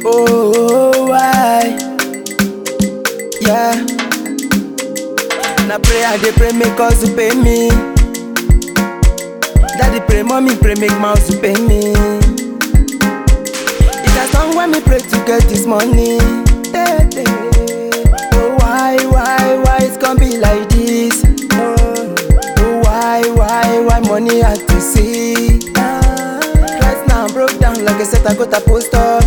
Oh, why? Yeah. Na pray I dey pray make us to pay me. Daddy pray, mommy pray make mouth to pay me. It has long when me pray to get this money. Eh, eh. Oh why, why, why it's gonna be like this? Oh, oh why, why, why money had to see? Ah, Right now I'm broke down like I said I got a post up.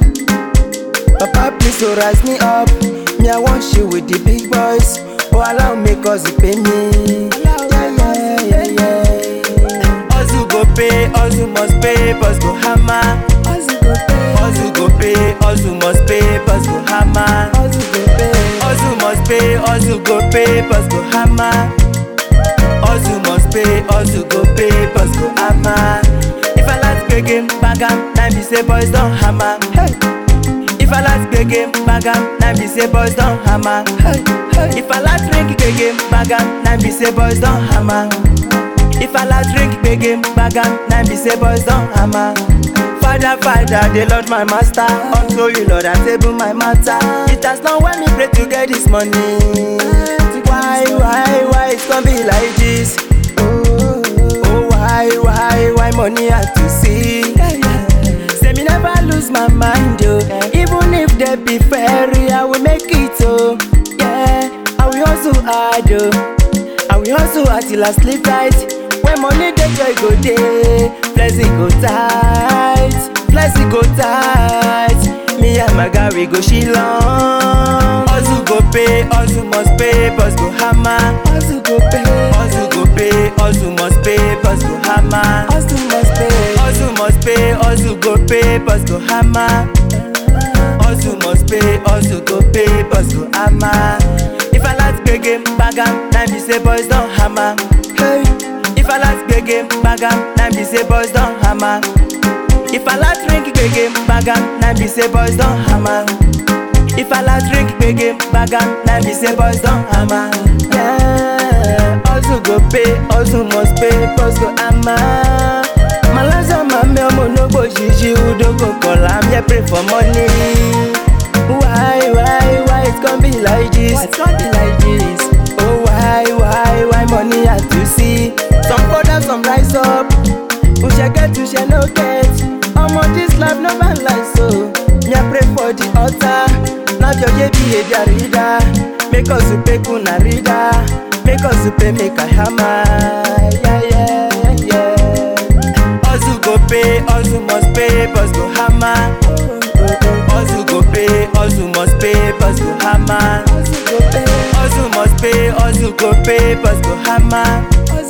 Papa please so rise me up. Me I want you with the big boys. Oh allow me cause you pay me. Yeah, yeah, yeah, yeah. Hustle go pay, hustle must pay, boss go hammer. Hustle go pay, hustle go pay, hustle must pay, boss go hammer. Hustle go pay, hustle must pay, hustle go pay, boss go hammer. Hustle must pay, hustle go pay, boss go hammer. If I like big game, bag am, now be say boys don't hammer. Hey. If I like big game, bag am, now be say boys don't hammer. Hey. Hey. If I like drink big game, bag am, now be say boys don't hammer. If I like drink big game, bag am, now be say boys don't hammer. Father, Father, the Lord my master. Unto you, Lord, I table my matter. It has not when me pray to get this money. Why, why, why it's gonna be like this? Oh, oh why, why, why money had to see? Say me never lose my mind, oh. Even if they be fairy, I will make it, oh. Yeah, I will hustle hard, oh. I will hustle hard till I sleep tight. When money dey joy go dey, blessing go tight, blessing go tight. Me and my guy we go shilong. Hustle go pay, hustle must pay, boss go hammer. Hustle go pay, hustle go pay, hustle must pay, boss go hammer. Hustle must pay, hustle must pay, hustle go pay, boss go hammer. Hustle must pay, hustle go pay, boss go hammer. If I like big game, bag am, now be say boys don't hammer. Hey. If I like big game, bag am, now be say boys don't hammer. If I like drink big game, bag am, now be say boys don't hammer. If I like drink big game, bag am, now be say boys don't hammer. Yeah, hustle go pay, hustle must pay, boss go hammer. Malaza mame omo no go shishi udo go call am yeah pray for money. Why, why, why it's gonna be like this? Why it's gonna be like this? Oh why, why, why money had to see? Some fall down, some rise up. Who shall get, who shall no get? Omo this life no man like so. Me I pray for the altar. Now your ye behavior reader. Make us to pay kuna reader. Make us to pay make a hammer. Yeah yeah yeah. Hustle go pay, hustle must pay, boss go hammer. Hustle go pay, hustle must pay, boss go hammer. Hustle must pay, hustle go pay, boss go hammer.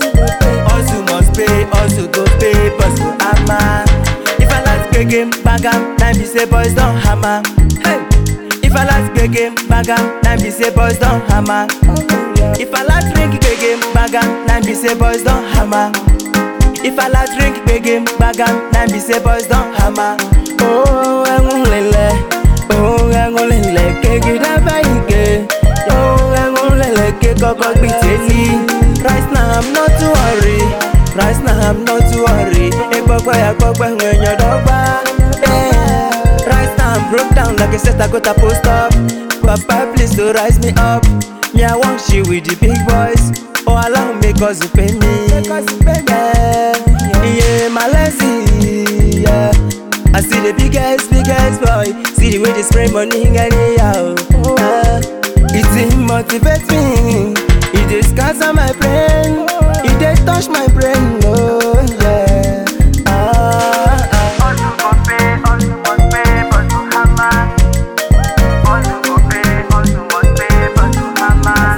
Hustle must pay, hustle go pay, boss go hammer. If I like big game, bag am, now be say boys don't hammer. Hey. If I like big game, bag am, now be say boys don't hammer. If I like drink big game, bag am, now be say boys don't hammer. If I like drink big game, bag am, now be say boys don't hammer. Oh, ẹ̀hún lẹ̀lẹ̀, oh, ẹ̀hún lẹ̀lẹ̀, kéèké dábàá ike. Oh, ẹ̀hún lẹ̀lẹ̀, ké kọ́kọ́ gbé tèmi. Right now I'm not too worry, right now I'm not too worry. Egbọ́gbọ́ ya gbọ́gbọ́ ẹ̀yàn dọ́gba. Yeah. Right now I'm broke down like I said I got a post up. Papa please to rise me up. Me I want you with the big boys. Oh allow me cause you pay me. Yeah, yeah, my lazy. Yeah. I see the biggest, biggest boy. See the way they spray money anyhow. Uh, it motivates me. It dey scatter my brain. It dey touch my brain. Oh yeah. Ah, ah. Hustle go pay, hustle must pay, but to hammer. Hustle go pay, hustle must pay, but to hammer.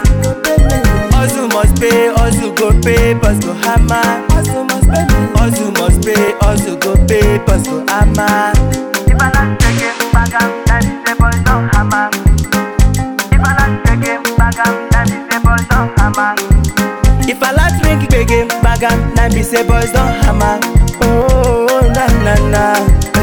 Hustle must pay, hustle go pay, boss go hammer. Hustle must pay, hustle must pay, hustle go pay, boss go hammer. If I like the game, bag am, that is the boys don't hammer. If I like the game, bag am, that is the boys don't hammer. If I like drink big game, bag am, now be say boys don't hammer. Oh na na na,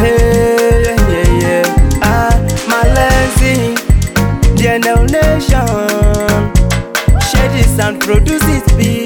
hey yeah yeah yeah. Ah, my lazy, the nation. Share this and produce it, be